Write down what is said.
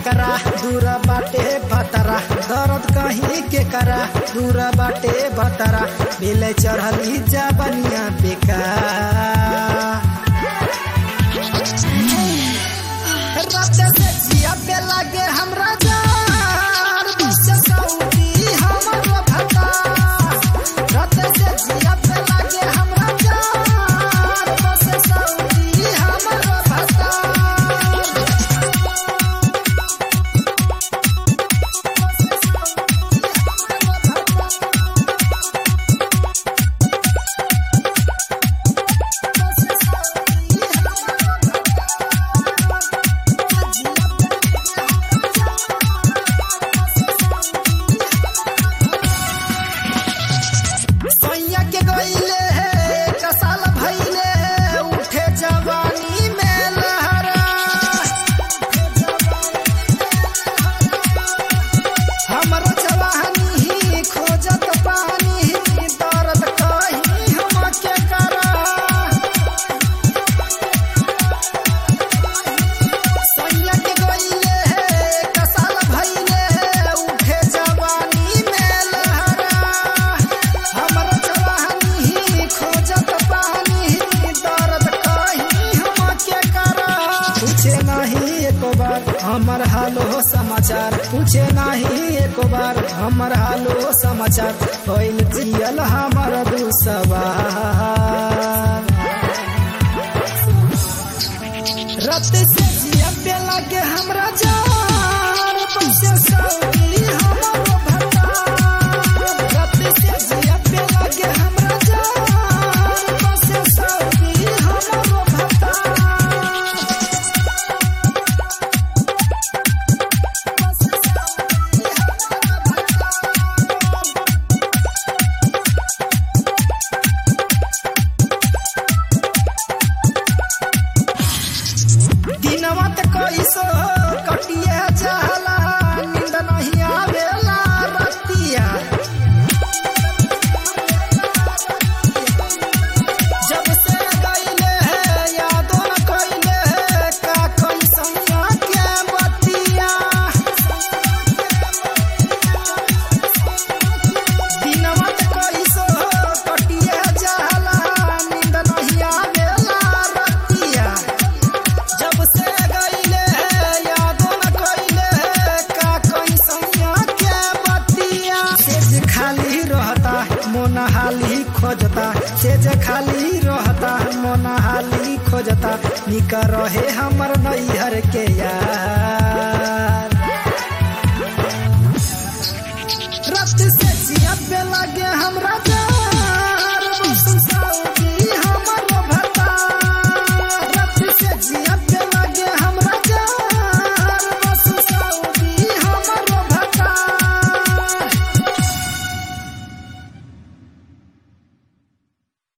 करा दूर बाटे भतरा दर्द कहीं के करा दूर बाटे भतरा मिले चढ़ली जबनिया बेकार रात से जिया पे लागे हमरा जान बस सऊदी हमर भता रात से जिया पे लागे हमरा जान बस सऊदी हमर भता सैया के गईले है कसाल भइले है उठे जवानी में लहरा हमर जवानी ही खोजत पानी दर्द कहीं हम के करा सैया के गईले है कसाल भइले है उठे जवानी में लहरा हमर जवानी ही खोजत पानी दर्द कहीं हम के करा पूछे नहीं एको बार हमर हालो समाचार पूछे नहीं एको बार हमर हालो समाचार होइल जियल हमर दुसवार रत से जिया पे लागे हमरा जान पैसे सौगी हमर भता रत से जिया पे लागे हमरा जान पैसे सौगी हमर भता दिनवा त कैसो कटिए जाला नींद नहीं आवेला रतिया जब से गईले है यादो न कइले है का कैसैया के बतिया दिनवा त कैसो कटिए जाला नींद नहीं आवेला रतिया जब से गईले है यादो न कइले है का कैसैया के बतिया सेज खाली रहता मोन हाली खोजता सेज खाली रहता मोन हाली खोजता निक रहे हमर नैहर के यार